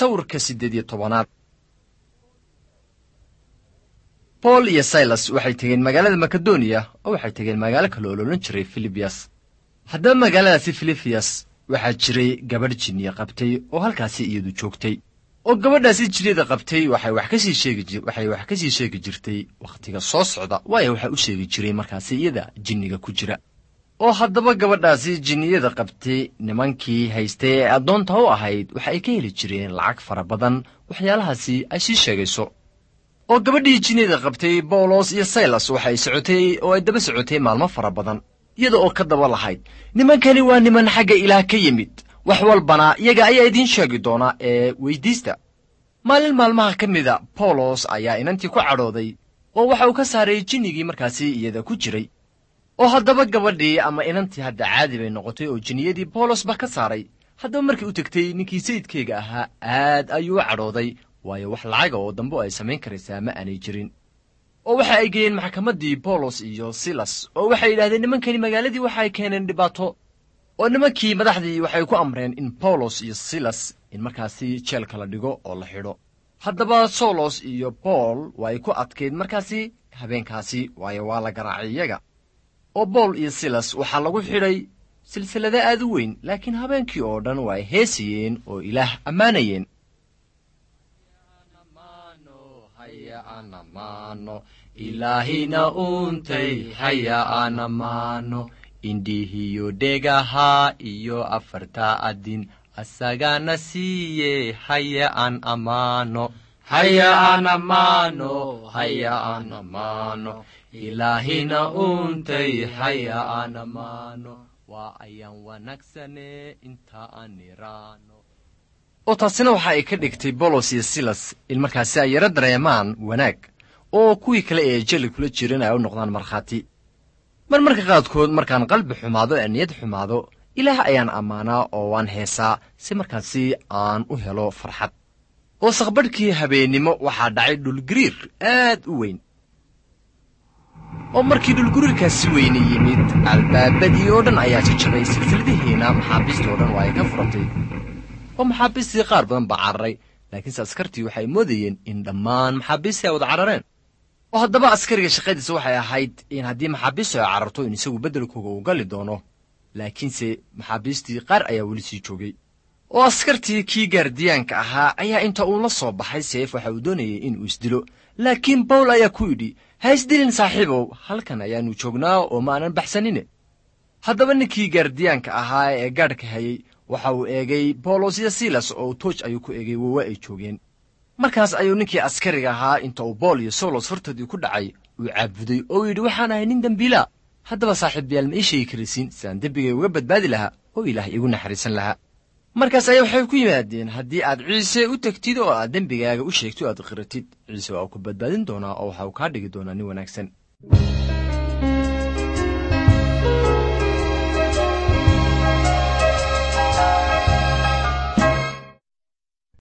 sawirka siddeed iyo tobanaad bool iyo silas waxay tegeen magaalada makedoniya oo waxay tegeen magaalo kale oo loodhan jiray filibiyas haddaba magaaladaasi filibiyas waxaa jiray gabadh jinniya qabtay oo halkaasi iyadu joogtay oo gabadhaasi jinniyada qabtay waxay wax kasii sheegi waxay wax kasii sheegi jirtay wakhtiga soo socda waayo waxaa u sheegi jiray markaasi iyada jinniga ku jira oo haddaba gabadhaasi jinniyada qabtay nimankii haystay ee addoonta u ahayd waxa ay ka heli jireen lacag fara badan waxyaalahaasi ay sii sheegayso oo gabadhii jinniyada qabtay bawlos iyo saylas waxay socotay oo ay daba socotay maalmo fara badan iyada oo ka daba lahayd nimankani waa niman xagga ilaah ka yimid wax walbana iyaga ayaa idiin sheegi doona ee weyddiista maalin maalmaha ka mida bawlos ayaa inantii ku cadhooday oo waxa uu ka saaray jinnigii markaasi iyada ku jiray oo haddaba gabadhii ama inantii hadda caadi bay noqotay oo jinniyadii bawlos ba ka saaray haddaba markii u tegtay ninkii sayidkayga ahaa aad ayuu u cadhooday waayo wax lacaga oo dambe ay samayn karaysaa ma aanay jirin oo waxa ay geeyeen maxkamaddii bawlos iyo silas oo waxay yidhahdeen nimankani magaaladii waxaay keeneen dhibaato oo nimankii madaxdii waxay ku amreen in bawlos iyo silas in markaasi jeelka la dhigo oo la xidho haddaba solos iyo bool way ku adkayd markaasi habeenkaasi waayo waa la garaacay iyaga oo bool iyo silas waxaa lagu xidhay silsilada aad u weyn laakiin habeenkii oo dhan waa ay heesayeen oo ilaah ammaanayeen ilaahina uuntay haya anamaano indhihiyo dhegaha iyo afarta adin asagana siiye haya an amaano haya an amaano haya an amaano ilaahina uuntay haya an amaano waa ayaan wanaagsane inta aan iraano oo taasina waxa ay ka dhigtay bolos iyo silas in markaasi ay yaro dareemaan wanaag oo kuwii kale ee jeli kula jirin ay u noqdaan markhaati mar marka qaadkood markaan qalbi xumaado ee niyad xumaado ilaah ayaan ammaanaa oo waan heesaa si markaasi aan u helo farxad oo saqbadhkii habeennimo waxaa dhacay dhulgariir aad u weyn oo markii dhulgariirkaasi weyne yimid albaabadii oo dhan ayaa jajabay silsiladihiina maxaabiistii oo dhan waa ay ka furatay oo maxaabiistii qaar badan baa cararay laakiinse askartii waxay moodayeen in dhammaan maxaabiistii ay wada carareen oo haddaba askariga shaqadiisa waxay ahayd in haddii maxaabiistu ay cararto in isagu beddelkooga uu gali doono laakiinse maxaabiistii qaar ayaa weli sii joogay oo askartii kii gaardiyaanka ahaa ayaa inta uu la soo baxay seef waxa uu doonayay inuu isdilo laakiin bawl ayaa ku yidhi ha isdilin saaxiibow halkan ayaannu joognaa oo ma aanan baxsanine haddaba ninkii gaardiyaanka ahaa ee gaadhka hayey waxa uu eegay bawlos iyo silas oo tooj ayuu ku eegay wowa ay joogeen markaas ayuu ninkii askariga ahaa inta uu bool iyo solos hortoodii ku dhacay uu caabuday oo yidhi waxaan ahay nin dembiilaa haddaba saaxiibayaal ma ii sheegi karaysiin sidaan dembigay uga badbaadi lahaa oo ilaah iigu naxariisan lahaa markaas ayaa waxay ku yimaadeen haddii aad ciise u tegtid oo aad dembigaaga u sheegtid o aad qiratid ciise waa uu ku badbaadin doonaa oo waxa uu kaa dhigi doonaa nin wanaagsan